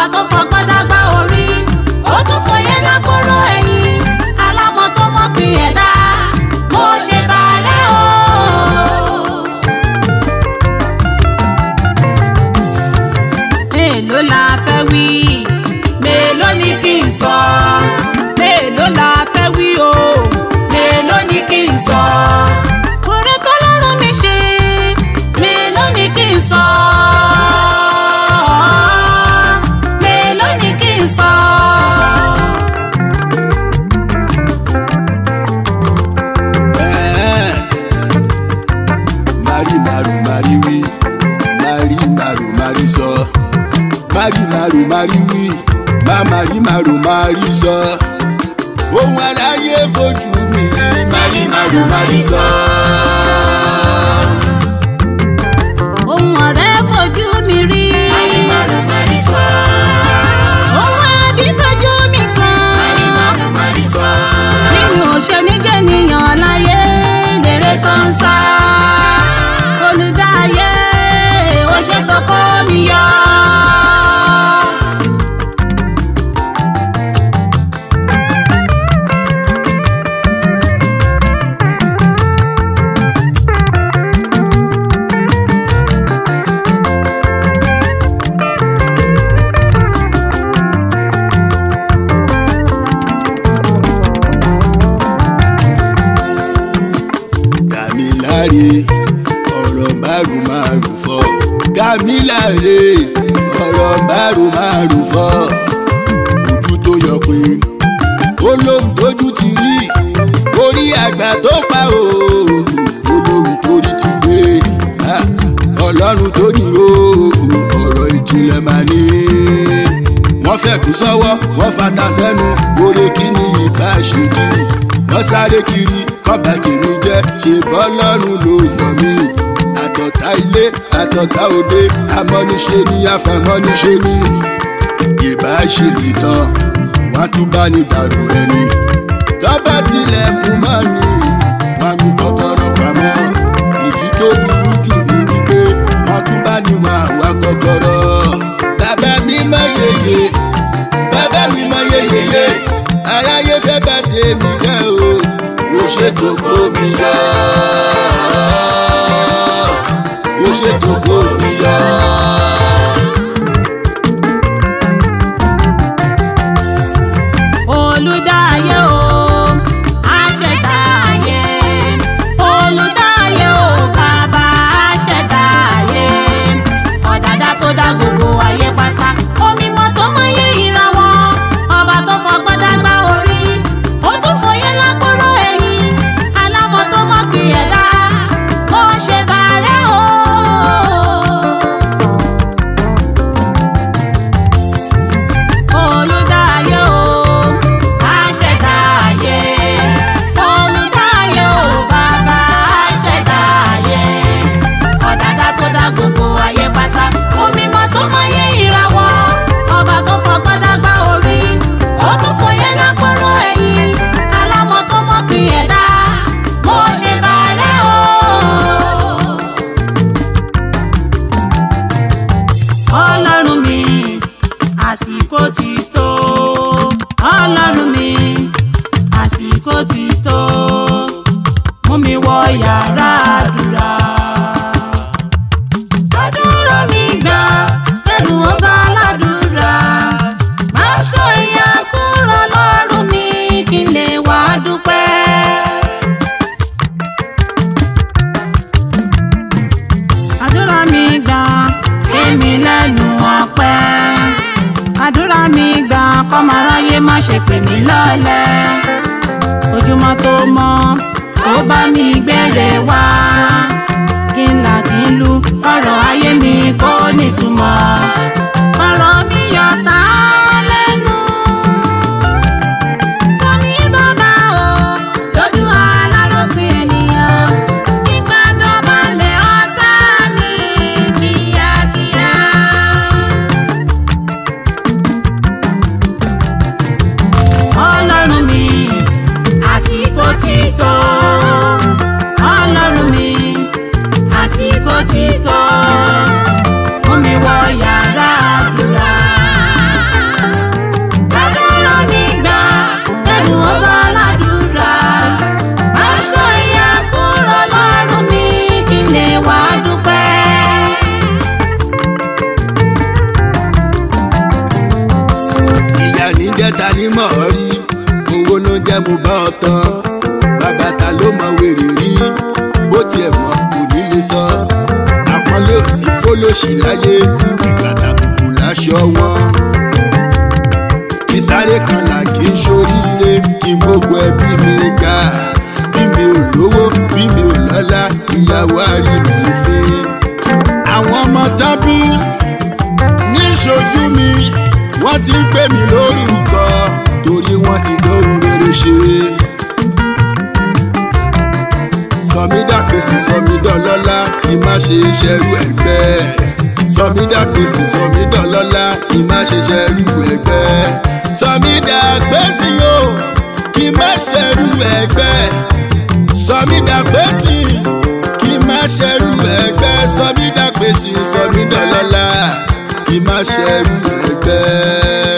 ọba tó fọgbọ́n dágbà orí ó tún fòye lákòrò ẹ̀yìn alámọ̀ tó mọ̀ pín ẹ̀dá mo ṣe bàárẹ̀ o. mélòó la fẹ́ wí mélòó ni kí n sọ mélòó la fẹ́ wí o mélòó ni kí n sọ. oore tó lọ́rùn mi ṣe mélòó ni kí n sọ. mélòó ni kí n sọ. Ẹ̀ẹ́. mari maru mari wí mari maru mari sọ mari maru mari wí má mari maru mari sọ ohun aráyé fojú mi rí mari maru mari sọ. ohun ọ̀rẹ́ fojú mi rí. ohun ẹbí fojú mi kàn. nínú òṣèmíjẹ nìyàn láyé lèrè tó ń sá. olùdáyé ó ṣètò kó mi yọ. Dàmíláre ọ̀rọ̀ márùn márùn fọ́. Dàmíláre ọ̀rọ̀ márùn márùn fọ́. Ojú tó yọ pé olóhùn tójú ti rí orí àgbà tó pa òògùn olóhùn torí ti gbé Ah, ọlọ́run tó ní òògùn ọ̀rọ̀ ìjìnlẹ̀ máa ní. wọ́n fẹ̀kú sọ́wọ́ wọ́n fata sẹ́nu oore kí ni ìbá ṣe jí wọ́n sáré kiri kọ́ba tèmi jẹ́ ṣe bọ́ lọ́rùn ló yọ mí àtọ̀tá ilé àtọ̀tá òde amọ́niṣe ni àfàmọ́niṣe ni ìbá ṣe ìtàn wọ́n tún bá ní dàrú ẹni tọ́ba tilẹ̀kùn mọ́ ni wọ́n mú kọ́kọ́rọ́ pamọ́ èyí tó burú jù ní wípé wọ́n tún bá ní wọn àwa kọ́kọ́rọ́ bàbá mi mọ yeye bàbá mi mọ yeyeye aráyé fẹ́ bá tèmi jẹ́ o ó ṣètò kó mi yọ ó ṣètò kó mi yọ. olùdáyé o àṣẹdá ayé olùdáyé o bàbá àṣẹdá ayé ọ̀dàdà tó dá gbogbo ayé pátá omi mọ́ tó mọyé ìràwọ̀ ọba tó fọgbọ́n dágbà orí ó tún fòye lákòrò ẹ̀yìn alámọ̀ tó mọ̀ gbìn ẹ̀dá ó ṣe bàárẹ̀ o. olùdáyé o àṣẹdá ayé olùdáyé o bàbá àṣẹdá ayé ọ̀dàdà tó dá gbogbo ayé pátá omi mọ́ tó mọyé ìràwọ̀ ọba tó fọgbọ́n dágbà orí ó tún fòye lápòrò ẹ̀yìn alámọ̀ tó mọ̀ pín ẹ̀dá mo ṣe bàárẹ̀ o. ọlọ́run mi àsìkò ti tó ọlọ́run mi àsìkò ti tó mú mi wọ yàrá àdúrà. àdúrà mi gbà ẹrù ọba aládùúrà má ṣọ ìyà kúrò lọ́rùn mi kí n lè wá dúpẹ́. àdúrà mi gbà kémi lẹ́nu ọpẹ́ àdúrà mi gbà kọ́mọ aráyé má ṣe pè mí lọ́lẹ̀ ojúmọ́ tó mọ́ kó bá mi gbére wá kí n là kí n lu ọ̀rọ̀ ayé mi kó nítumọ̀ ọ̀rọ̀ mi yọ tá lẹ́nu sọmi dọ́gba o lójú aláròpin ènìyàn nígbà dọ̀bálẹ̀ ọ̀tá mi kíákíá. ọlọ́run mi àsìkò ti tó ọlọ́run mi àsìkò ti tó mú mi wọ ní mọ̀ ọ́ rí owó ló ń jẹ́ mo bá ọ tán bàbá ta ló mọ wèrè rí bó tiẹ̀ mọ̀ kò ní lè sọ àpọ́nlé òsì fólóṣì láyé ìgbàdà bùkù láṣọ wọn ìsáré kan là kí n ṣoríire kí n gbogbo ẹbí mi ga bí mi ò lówó bí mi ò lọ́lá ìyàwó àrí mi fi àwọn ọmọ tábí níṣojú mi wọ́n ti ń pè mí lórúkọ torí wọ́n ti lóhun rere ṣe. sọmídàpèsè sọmídọ́lọ́lá kí má ṣe ṣẹrú ẹgbẹ́ sọmídàpèsè sọmídọ́lọ́lá kí má ṣe ṣẹrú ẹgbẹ́ sọmídàpèsè o kí má ṣẹrú ẹgbẹ́ sọmídàpèsè kí má ṣẹrú ẹgbẹ́ sọmídàpèsè sọmídọ́lọ́lá kí má ṣẹrú ẹgbẹ́.